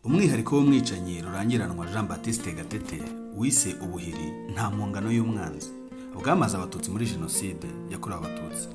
umwihariko w'umwicanyi rurangiranwa jean batiste gatete wise ubuhiri nta mpungano y'umwanzi bwamaze abatutsi muri jenoside yakorewe abatutsi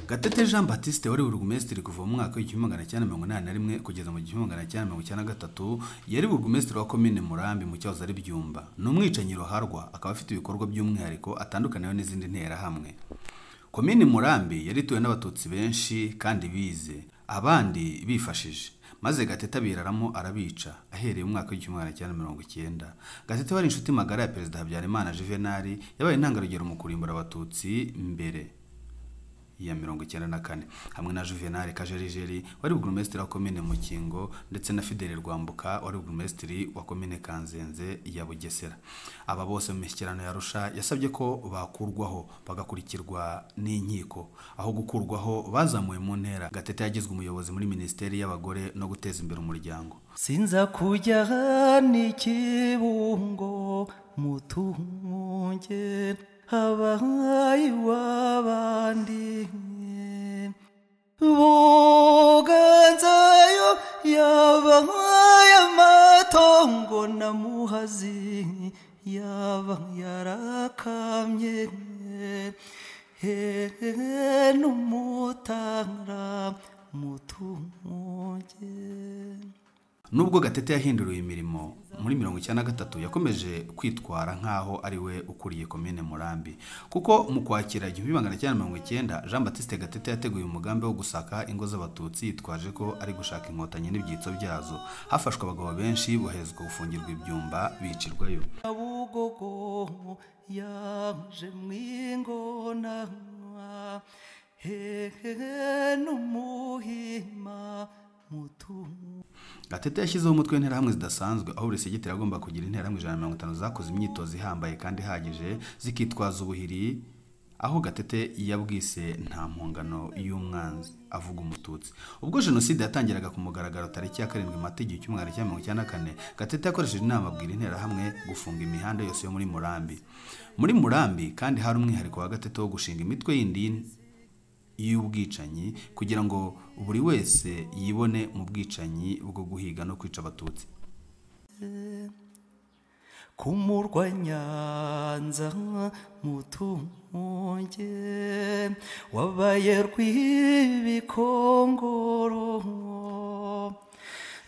gatete jean batiste wari burugumesitiri kuva mu mwaka w'igihumbi magana cyenda mirongo inani na rimwe kugeza mu gihumbi magana cyenda mirongo icyenda na gatatu yari burugumesitiri wa komine murambi mu cyahoze ari byumba ni umwicanyi ruharwa akaba afite ibikorwa by'umwihariko atandukaniyeho n'izindi nterahamwe komine murambi yari ituwe n'abatutsi benshi kandi bize abandi bifashije maze gatete abiraramo arabica ahereye mu mwaka w'igihumbi magana cyenda mirongo icyenda gatete wari inshuti magara ya perezida habyarimana juvenali yabaye intangarugero mu kurimbura abatutsi mbere ya mirongo icyenda na kane hamwe na juvenal kajerijeri wari burugumesitiri wa komine mukingo ndetse na fidele rwambuka wari burugumesitiri wa komine kanzenze ya bugesera aba bose mu mishyikirano ya rusha yasabye ko bakurwaho bagakurikirwa n'inkiko aho gukurwaho bazamuwe mu ntera gatete yagizwe umuyobozi muri minisiteri y'abagore no guteza imbere umuryango sinza kujya n'ikibungo mutunge abahayi w'abandi buganzayo yabahaye amatongo na muhazi yaba yarakamye hehe n'umutara mutunge nubwo gatete yahinduriwe imirimo muri mirongo icyenda na gatatu yakomeje kwitwara nk'aho ari we ukuriye komine murambi kuko mu kwakira igihumbi magana cyenda mirongo icyenda jean batiste gatete yateguye umugambi wo gusaka ingo z'abatutsi yitwaje ko ari gushaka inkotanyi n'ibyitso byazo hafashwe abagabo benshi boherezwa gufungirwa ibyumba bicirwayo nabugogo yaje mwingona hehe n'umuhima mutungo gatete yashyizeho umutwe w'interahamwe zidasanzwe aho buri segiteri agomba kugira interahamwe ijana na mirongo itanu zakoze imyitozo ihambaye kandi ihagije zikitwaza ubuhiri aho gatete yabwise nta mpungano y'umwanzi avuga umututsi ubwo jenoside yatangiraga ku mugaragaro tariki ya karindwi mata igihe cy'umwaka cya mirongo icyenda na kane gatete yakoresheje inama abwira interahamwe gufunga imihanda yose yo muri murambi muri murambi kandi hari umwihariko wa gatete wo gushinga imitwe y'indini y'ubwicanyi kugira ngo buri wese yibone mu bwicanyi bwo guhiga no kwica abatutsi ku murwa nyanza mutunge wabaye rw'ibikongoro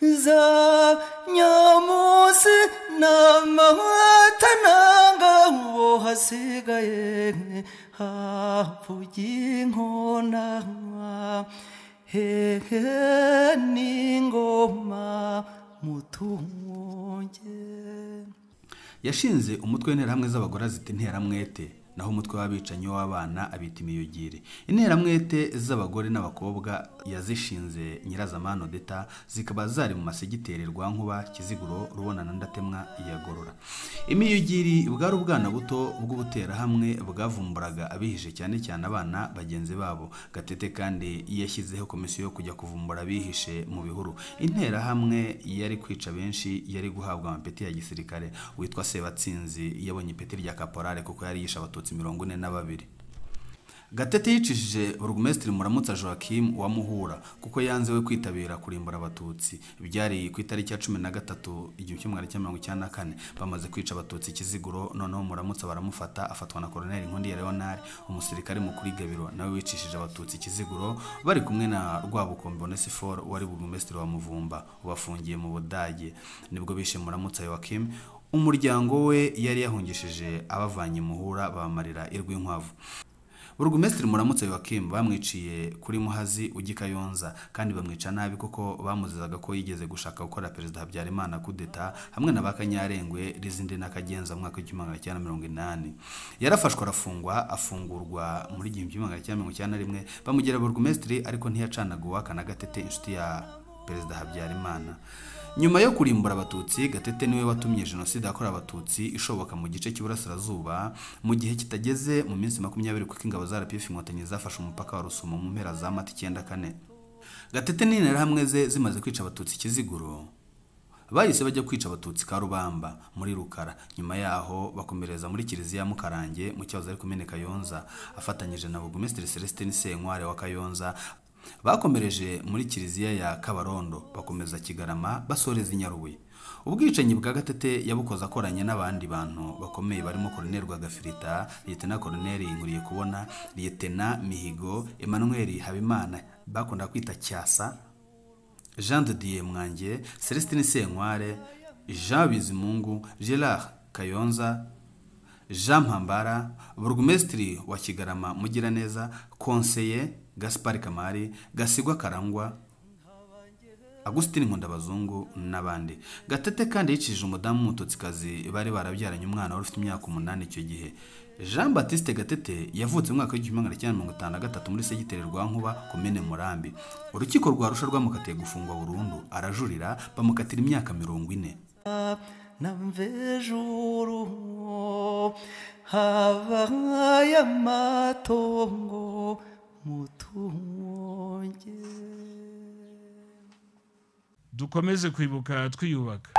za nyamunsi n'amahata ntangabo hasigaye havuye inkona hehe n'ingoma mutunge yashinze umutwe w'interahamwe z'abagore azita interamwete naho umutwe w'abicanyi w'abana abita imiyugiri interamwete z'abagore n'abakobwa yazishinze nyirazamano deta zikaba zari mu masegiteri rwankuba kiziguro rubona na ndatemwa iyagorora imiyugiri bwari ubwana buto bw'ubuterahamwe bwavumburaga abihishe cyane cyane abana bagenzi babo gatete kandi yashyizeho komisiyo yo kujya kuvumbura abihishe mu bihuru interahamwe yari kwica benshi yari guhabwa amapeti ya gisirikare witwa sebatsinzi yabonye ipeti rya kaporale kuko yari yishe abatutsi abatutsi mirongo ine na babiri gatete yicishije burugumesitiri muramutsa joachim wa muhura kuko yanze we kwitabira kurimbura abatutsi byari ku itariki ya cumi na gatatu igihumbi kimwe magana cyenda mirongo icyenda na kane bamaze kwica abatutsi kiziguro noneho muramutsa baramufata afatwa na koroneli inkundi ya leonard umusirikare mukuru igabiro nawe wicishije abatutsi kiziguro bari kumwe na rwabukombe onesifor wari burugumesitiri wa muvumba ubafungiye mu budage nibwo bishe muramutsa joachim umuryango we yari yahungishije abavanye muhura bamarira irw'inkwavu burugumesitiri muramutse wakimu bamwiciye kuri muhazi ugikayonza kandi bamwica nabi kuko bamuzizaga ko yigeze gushaka gukora perezida habyarimana kudeta hamwe na ba kanyarengwe rizindi n'akagenza mu mwaka w'igihumbi magana cyenda mirongo inani yarafashwe arafungwa afungurwa muri igihumbi magana cyenda mirongo icyenda na rimwe bamugira burugumesitiri ariko ntiyacanaga uwakana gatete inshuti ya perezida habyarimana nyuma yo kurimbura abatutsi gatete niwe watumye jenoside yakorewe abatutsi ishoboka mu gice cy'iburasirazuba mu gihe kitageze mu minsi makumyabiri kuko ingabo za rpf inkotanyi zafashe umupaka wa rusumo mu mpera za mata icyenda kane gatete n'interahamwe ze zimaze kwica abatutsi kiziguro bahise bajya kwica abatutsi karubamba muri rukara nyuma yaho bakomereza muri kiliziya ya mukarange mu cyahoze ari kumene kayonza afatanyije na burugumesitiri celestin senkware wa kayonza bakomereje muri kiliziya ya kabarondo bakomeza kigarama basoreza i nyarubuye ubwicanyi bwa gatete yabukoze akoranye n'abandi bantu bakomeye barimo koroneri rwagafirita liyetena koroneri nkuriye kubona liyetena mihigo emmanuel habimana bakunda kwita cyasa jean de dieu mwange celestine senkware jean bizimungu gerard kayonza jean mpambara burugumesitiri wa kigarama mugiraneza konseye gaspar kamari gasigwa karangwa agusitini nkundabazungu n'abandi gatete kandi yicishije umudamu w'umututsikazi bari barabyaranye umwana wari ufite imyaka umunani icyo gihe jean batiste gatete yavutse mu mwaka w'igihumbi magana cyenda mirongo itanu na gatatu muri segiteri rwa nkuba komene murambi urukiko rwa rusha rwamukatiye gufungwa burundu arajurira bamukatira imyaka mirongo ine namvejuru habaye amatongo mutunge dukomeze kwibuka twiyubaka